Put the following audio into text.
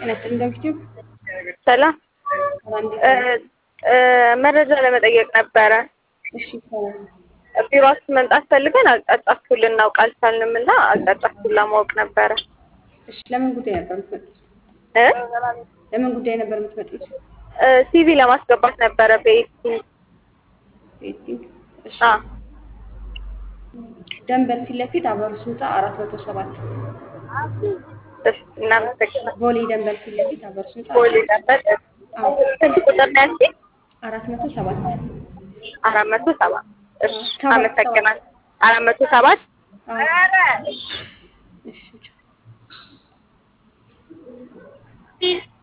ጤና ይስጥልኝ ዳዊት ሰላም መረጃ ለመጠየቅ ነበረ። እሺ ይቻላል። ቢሮአችሁ መምጣት ፈልገን አቅጣጫችሁን ልናውቅ አልቻልንም እና አቅጣጫችሁን ለማወቅ ነበረ። እሺ ለምን ጉዳይ ነበር የምትመጡት? እ ለምን ጉዳይ ነበር የምትመጡት? ሲቪ ለማስገባት ነበረ በኤዲቲንግ። ቤቲንግ እሺ አ ደንበል ፊት ለፊት አበሩስ ህንፃ አራት መቶ ሰባት እሺ፣ እናመሰግናለን። ቦሌ ደንበል ፊት ለፊት አበሩስ ህንፃ ቦሌ ነበር። አዎ ስንት ቁጥር ነው ያልሽኝ? አራት መቶ ሰባት አራት መቶ ሰባት እሺ፣ ሰባት፣ አመሰግናለሁ። አራት መቶ ሰባት አዎ እሺ